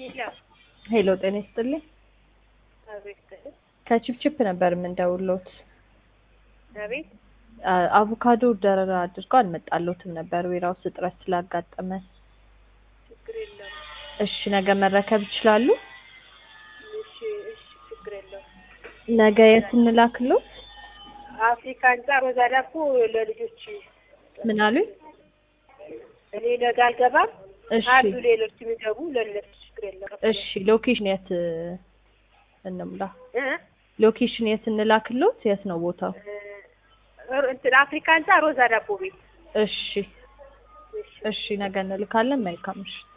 ሄሎ ሄሎ ጤና ይስጥልኝ። አቤት ከቺፕቺፕ ነበር የምንደውሎት። አቤት አ- አቮካዶ ደረራ አድርገው አልመጣሎትም ነበር ዌራውስ እጥረት ስላጋጠመ። ችግር የለውም። እሺ ነገ መረከብ ይችላሉ? እሺ እሺ ችግር የለውም። ነገ የት እንላክሎት? አፍሪካ ህንጻ ሮዛ ዳቦ ለልጆች ምን አሉኝ? እኔ ነገ አልገባም እሺ አሉ ሌሎች የሚገቡ ለእነሱ ችግር የለውም። እሺ ሎኬሽን የት እንምላ? እ? ሎኬሽን የት እንላክሎት? የት ነው ቦታው? እ፣ እንትን አፍሪካ ህንጻ ሮዛ ዳቦ ቤት እሺ እሺ ነገ እንልካለን። መልካም ምሽት።